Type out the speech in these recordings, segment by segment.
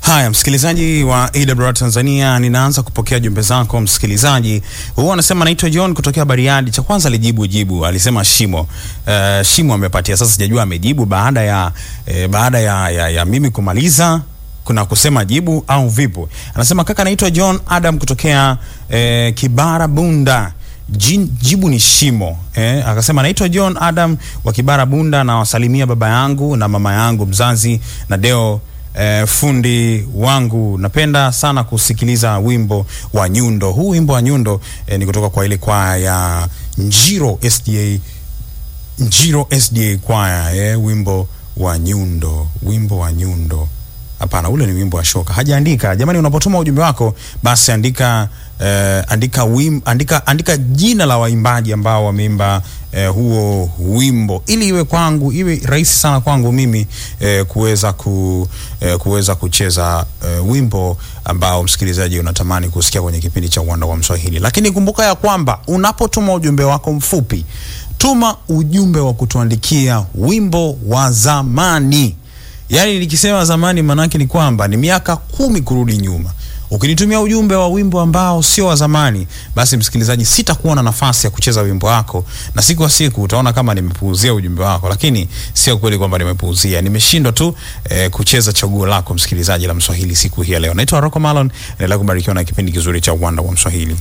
Haya, msikilizaji wa AWR Tanzania, ninaanza kupokea jumbe zako msikilizaji. Huyu anasema naitwa John kutokea Bariadi. Cha kwanza alijibu jibu, alisema shimo. Uh, shimo amepatia. Sasa sijajua amejibu baada ya eh, baada ya, ya, ya mimi kumaliza kuna kusema jibu au vipo. Anasema kaka, naitwa John Adam kutokea eh, Kibara Bunda. Jin, jibu ni shimo eh. Akasema naitwa John Adam wa Kibara Bunda, na wasalimia baba yangu na mama yangu mzazi na Deo eh, fundi wangu. Napenda sana kusikiliza wimbo wa Nyundo. Huu wimbo wa Nyundo eh, ni kutoka kwa ile kwaya ya Njiro SDA, Njiro SDA kwaya eh, wimbo wa Nyundo, wimbo wa Nyundo. Hapana, ule ni wimbo wa shoka. Hajaandika. Jamani, unapotuma ujumbe wako basi andika eh, andika, wim, andika andika jina la waimbaji ambao wameimba eh, huo wimbo ili iwe kwangu iwe rahisi sana kwangu mimi eh, kuweza ku, eh, kuweza kucheza eh, wimbo ambao msikilizaji unatamani kusikia kwenye kipindi cha Uwanda wa Mswahili. Lakini kumbuka ya kwamba unapotuma ujumbe wako mfupi, tuma ujumbe wa kutuandikia wimbo wa zamani. Yaani nikisema zamani manake ni kwamba ni miaka kumi kurudi nyuma. Ukinitumia ujumbe wa wimbo ambao sio wa zamani, basi msikilizaji, sitakuwa na nafasi ya kucheza wimbo wako, na siku wa siku utaona kama nimepuuzia ujumbe wako, lakini sio kweli kwamba nimepuuzia. Nimeshindwa tu eh, kucheza chaguo lako msikilizaji la Mswahili siku hii ya leo. Naitwa Rocco Malon, naendelea kubarikiwa na kipindi kizuri cha Uwanda wa Mswahili.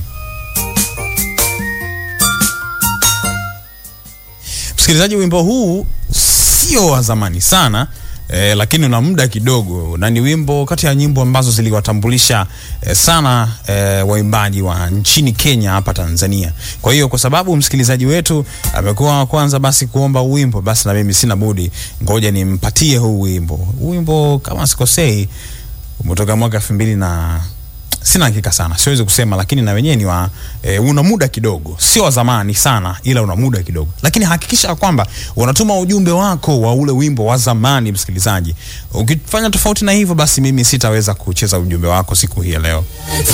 Msikilizaji, wimbo huu sio wa zamani sana eh, lakini una muda kidogo na ni wimbo kati ya nyimbo ambazo ziliwatambulisha eh, sana eh, waimbaji wa nchini Kenya hapa Tanzania. Kwa hiyo kwa sababu msikilizaji wetu amekuwa wa kwanza basi kuomba wimbo, basi na mimi sina budi, ngoja nimpatie huu wimbo. Huu wimbo kama sikosei umetoka mwaka elfu mbili na sina hakika sana, siwezi kusema, lakini na wenyewe ni wa e, una muda kidogo, sio wa zamani sana, ila una muda kidogo. Lakini hakikisha kwamba unatuma ujumbe wako wa ule wimbo wa zamani, msikilizaji. Ukifanya tofauti na hivyo, basi mimi sitaweza kucheza ujumbe wako siku hii ya leo.